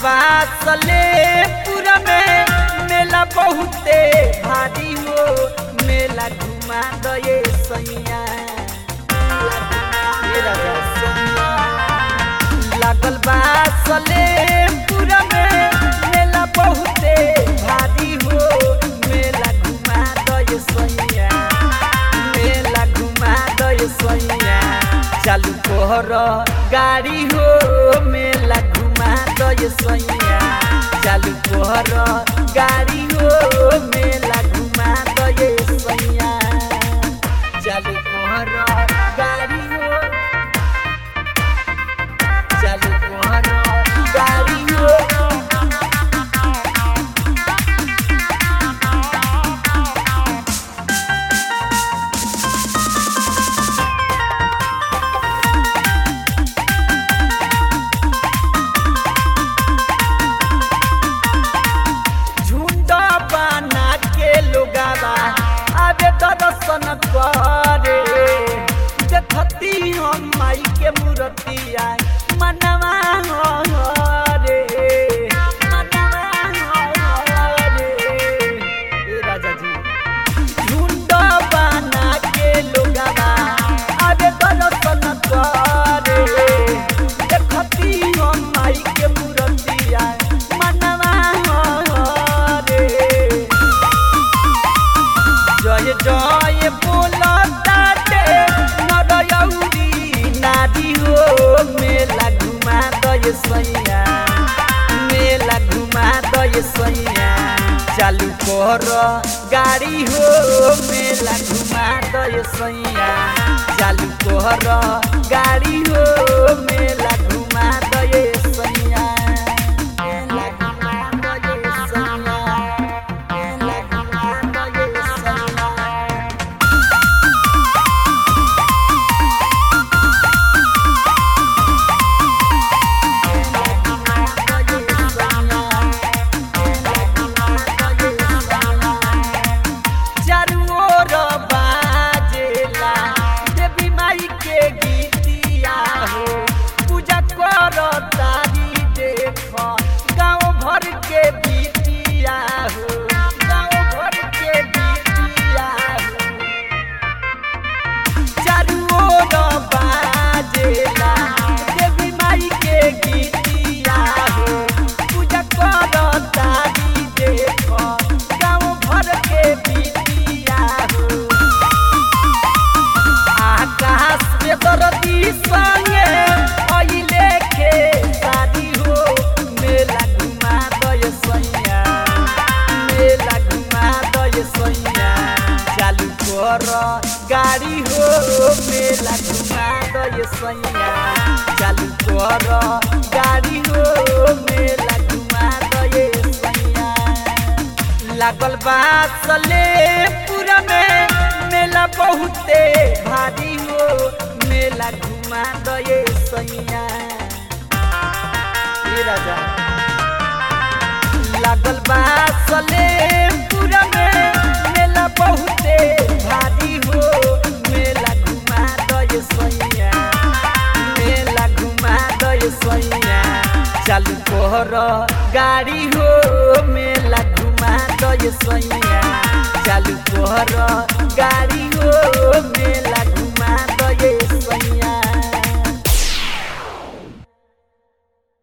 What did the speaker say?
बा सलेमपुर में मेला बहुते भारी हो मेला घुमा दये सैया हे राजा सैया। लागल बा सलेमपुर में मेला बहुते भारी हो मेला घुमा दये सैया मेला घुमा दये सैया चालू कोहर गाड़ी हो मेला घुमा दये सैया चालू कोहर गाड़ी हो मेला घुमा दये सैया चालू कोहर गाड़ी हो चालू कोहर गाड़ी हो झुंड बना के लोगावा आबे दर्शन करे देखती हम माई के मूर्तिया मनवा रे मनवा रे ए राजा जी झुंड बना के लोगावा आबे दर्शन करे देखती हम माई के मूर्तिया मनवा रे जय जय बोलताटे नरयौरी नारी हो मेला घुमा दय सैया मेला घुमा दय सैया चालू कर गाड़ी हो मेला घुमा दय सैया चालू कर गाड़ी हो मेला घुमा दय सैया मेला घुमा दय सैया मेला घुमा दय सैया चारू ओर बाजेला देवी माई के गीतिया हो पूजा कर तारी देख गाँव भर के बीतिया हो गाँव भर के बीतिया हो चारू ओर बाजेला देवी माई के गीतिया हो पूजा कर तारी देख गाँव भर के बीतिया हो आकाश पे दरदी संगे अइले के शादी हो मेला घुमा दय सैया मेला घुमा दय सैया चालू कर गाड़ी हो मेला घुमा दय सैया चालू कर गाड़ी हो मेला घुमा दय सैया लागल बा सलेमपुर में मेला बहुते भारी हो मेला घुमा दये सैया हे राजा लागल बा सलेमपुर में मेला बहुते भारी हो मेला घुमा दये सैया मेला घुमा दये सैया चालू कोहर गाड़ी हो मेला घुमा दये सैया चालू कोहर गाड़ी हो मेला